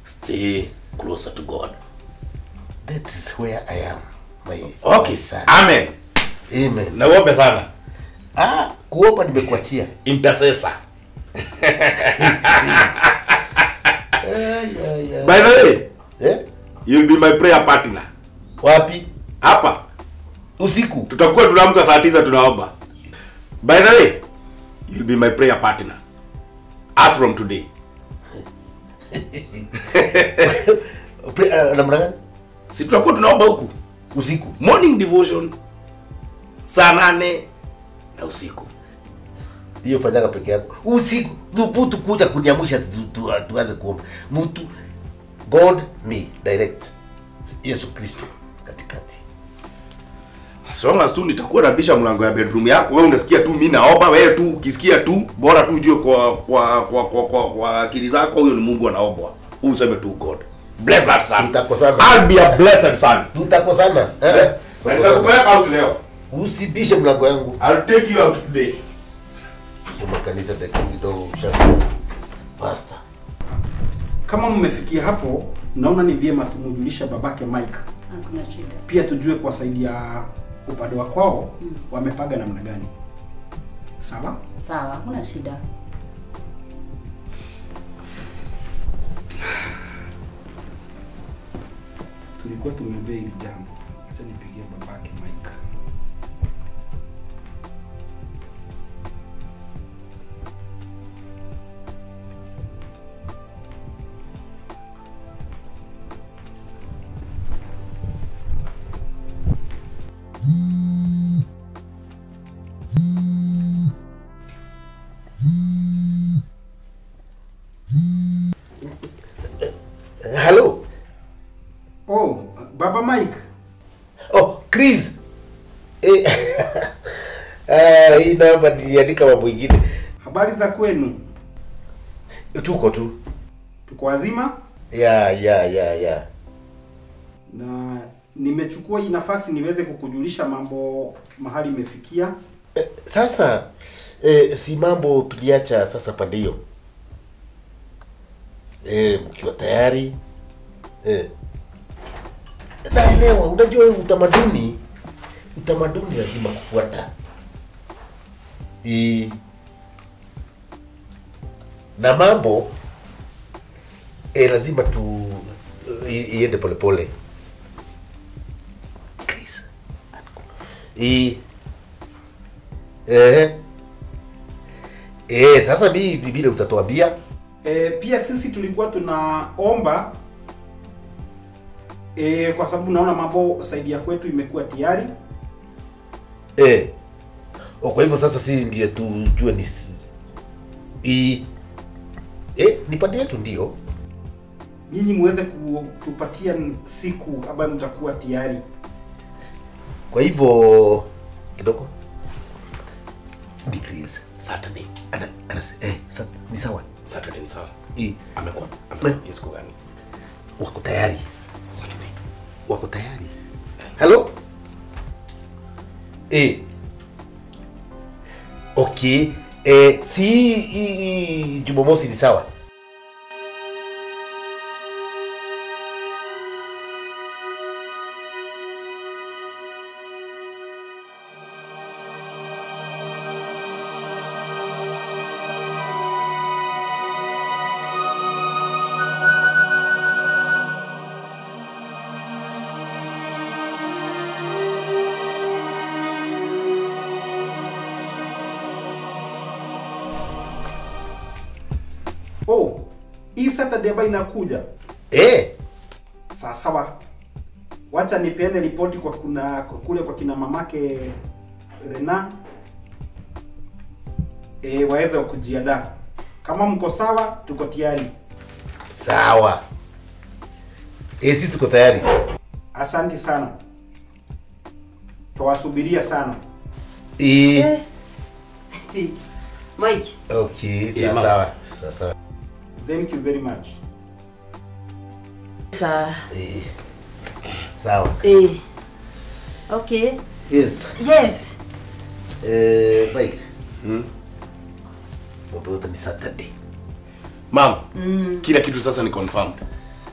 stay closer to God. That is where I am. My, Okay. my son. Amen. Amen. Na uombe sana. Ah, kuomba nimekuachia. Intercessor. Ay, ay, ay. By the way, Eh? you'll be my prayer partner. Wapi? Hapa Usiku. tutakuwa tunaamka saa tisa tunaomba. By the way, you'll be my prayer partner. As from today. Pre- ah, namna gani? Si tutakuwa tunaomba huku. Usiku. Morning devotion saa nane na usiku. Hiyo fanyaga peke yako. Usiku. Thubutu kuja kuniamusha tu, tu, tuanze kuomba. Mtu God me direct. Yesu Kristo katikati. As long as tu nitakuwa nabisha mlango ya bedroom yako, wewe unasikia tu mimi naomba, wewe tu ukisikia tu bora tu ujue kwa kwa kwa kwa, kwa, kwa akili zako huyo ni Mungu anaombwa. Useme tu God. Bless that son. Tutakosana. I'll be a blessed son. Tutakosana. Eh? Na nitakupeleka out leo. Usibishe mlango yangu. I'll take you out today. Hiyo makanisa dakika kidogo usha. Pastor. Kama mmefikia hapo, naona ni vyema tumujulisha babake Mike, Hakuna shida. pia tujue kwa saidi ya upande wa kwao wamepaga namna gani. Sawa? Sawa, hakuna shida. Tulikuwa tumeombea hili jambo. Acha nipigie babake Mike. Hello. Oh, baba Mike. Oh, Chris. Eh, ah, hii namba niliandika mambo ingine. Habari za kwenu? Tuko tu. Tuko wazima Ya, ya, ya, ya. na nimechukua hii nafasi niweze kukujulisha mambo mahali imefikia. Eh, sasa eh, si mambo tuliacha sasa pande hiyo. Eh, mkiwa tayari. Eh. Naelewa, unajua hii utamaduni utamaduni lazima kufuata. I, na mambo eh, lazima tu i- iende polepole. Chris. I, eh, eh, sasa mi ni vile utatuambia E, pia sisi tulikuwa tunaomba e, kwa sababu naona mambo saidi ya kwetu imekuwa tayari. eh. O, kwa hivyo sasa si ndiye tujue ni si- i, eh, ni pande yetu ndio Nyinyi muweze kutupatia siku ambayo mtakuwa tayari. kwa hivyo kidogo decrease Saturday. ana, ana, eh, sa, ni sawa Saturday ni sawa. I, Amekuwa. Amekuwa siku gani? wako tayari Saturday. wako tayari halo eh. okay eh, si hii- hii jumamosi ni sawa Oh, hii Saturday ambayo inakuja eh. sawa sawa, wacha nipeane ripoti kwa kuna kule kwa kina mamake Rena e, waweze kujiandaa. Kama mko sawa, tuko tayari. sawa eh, si tuko tayari Asante sana, tawasubiria sana. eh. Mike, okay Yeah, sawa ma'am. sawa sawa sawa Thank you very much. sa eh. sawa eh. Okay. yes Yes. eh, Mike Hmm? mambo yote ni Saturday Mom, kila kitu sasa ni confirmed.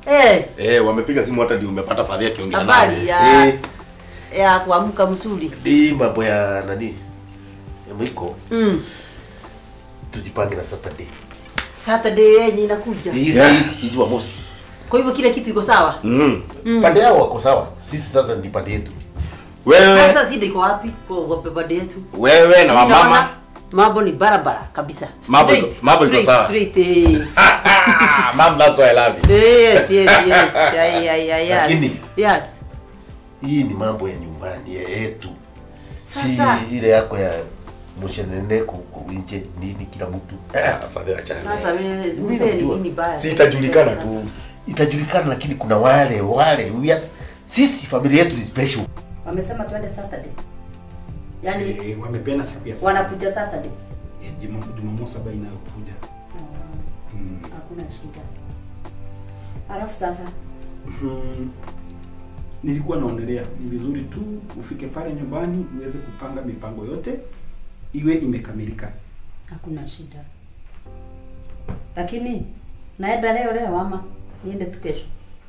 Eh, Eh, wamepiga simu hata ndio umepata fadhia akiongea habari naye. ya Eh, ya kuamka mzuri. hii mambo ya nani ya mwiko Mm. tujipange na Saturday. Saturday yenye inakuja. Hii Yeah. hii Jumamosi. Kwa hivyo kile kitu iko sawa. Mm. Pande yao wako sawa. Sisi sasa ndi pande yetu. Wewe Sasa shida iko wapi? Kwa kwa baba yetu. wewe na Mimi naona wamama Mambo ni barabara kabisa. Mambo iko- Straight, mambo iko straight, sawa. Straight. eh. Mom, that's why I love you. Yes, yes, yes. Yeah, yeah, yeah, yes. Lakini- Yes. Hii ni mambo ya nyumbani ya yetu. Si Sasa- ile yako ya mshenene ku nje nini kila mtu. Ah, fadhia achana. Sasa naye. wewe Mimi mzee najua. ni baya. Si itajulikana Sasa. tu. Itajulikana lakini kuna wale wale we are- sisi familia yetu ni special. Wamesema tuende Saturday. Yaani Eh, wamepeana siku ya wanakuja Saturday. Eh, Juma- Jumamosi ambayo inayokuja. Mm. Hakuna shida. Alafu sasa Mhm. Nilikuwa naonelea ni vizuri tu ufike pale nyumbani uweze kupanga mipango yote iwe imekamilika. hakuna shida. Lakini naenda leo leo ama niende tu kesho?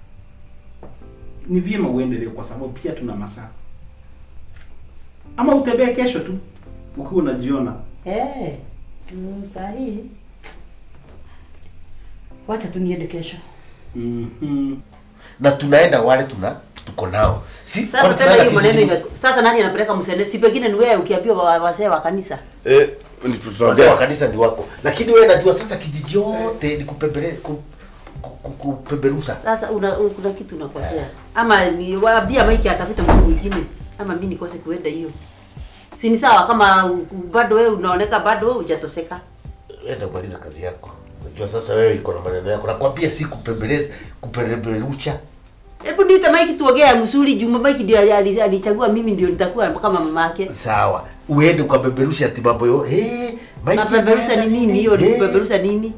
Ni vyema uende leo kwa sababu pia tuna masaa. Ama utembee kesho tu ukiwa unajiona. Eh, tu sahi. Wacha tu niende kesho. Mhm. Na tunaenda wale tuna tuko nao. Si Sasa kwani tena tunaenda hiyo maneno kijiji- ime- sasa nani anapeleka msene? Si pengine ni wewe ukiambiwa wa- wazee wa kanisa. Eh, ni wazee wa tutaongea. kanisa ni wako. Lakini wewe najua sasa kijiji yote ni kupembele ku, ku, ku, kupeperusa. Sasa una, u- kuna kitu unakosea. Ama ni waambia Mike atafute mtu mwingine ama mimi nikose kuenda hiyo. Si ni sawa kama u- u- bado wewe unaoneka bado wewe hujatoseka. Enda kumaliza kazi yako. Najua sasa wewe iko na maneno yako. Nakwambia si kupembeleza, kupeperusha. Hebu niite Mike tuongee msuri Juma Mike ndio ali- ali- alichagua mimi ndio nitakuwa kama mama yake. Sawa. Uende ukapeperusha ati mambo yo. Eh, Mike. Napeperusha ni nini hiyo? Ni Eh, kupeperusha nini?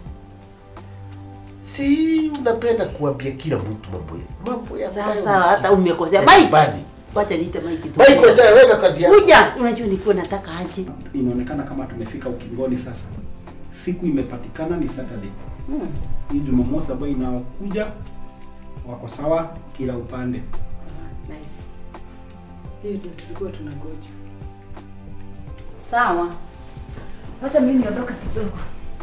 Si unapenda kuambia kila mtu mambo ya mambo ya Sasa hata umekosea. ya Mike. nyumbani. Wacha niite Mike tu. Mike wacha wewe na kazi yako. Kuja, unajua nilikuwa nataka aje. Inaonekana kama tumefika ukingoni sasa. Siku imepatikana ni Saturday. Hmm. Hii Jumamosi ambayo inakuja wako sawa kila upande. Nice. Hiyo ndio tulikuwa tunangoja. Sawa. Wacha mimi niondoka kidogo.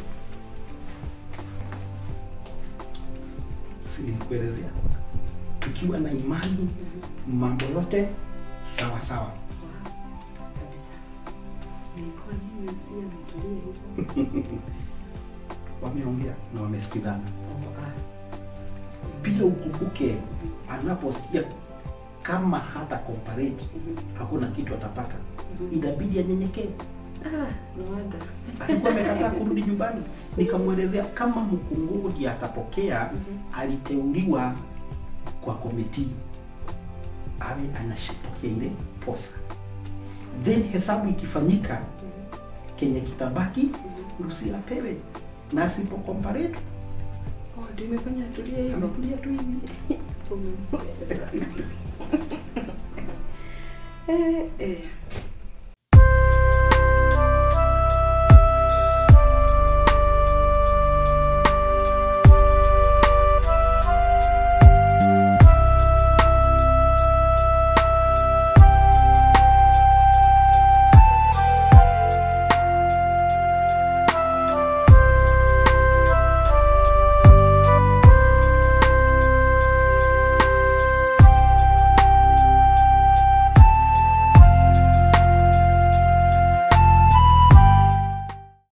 Si nilikuelezea. Tukiwa na imani mambo yote sawa sawa. Kabisa. Nilikuwa nini usia nitulie hivyo? Wameongea na wamesikizana. Oh, ah. Pia ukumbuke anaposikia kama hata comparate hakuna kitu atapata, inabidi anyenyekee. Ah, no wonder. Alikuwa amekataa kurudi nyumbani, nikamwelezea kama mkungugu ndiye atapokea. Aliteuliwa kwa komiti awe anashipokea ile posa, then hesabu ikifanyika, kenye kitabaki Lucy apewe, na asipo comparate Oh, ndio imefanya tulie hivyo. amekulia tu hivi. Eh, eh.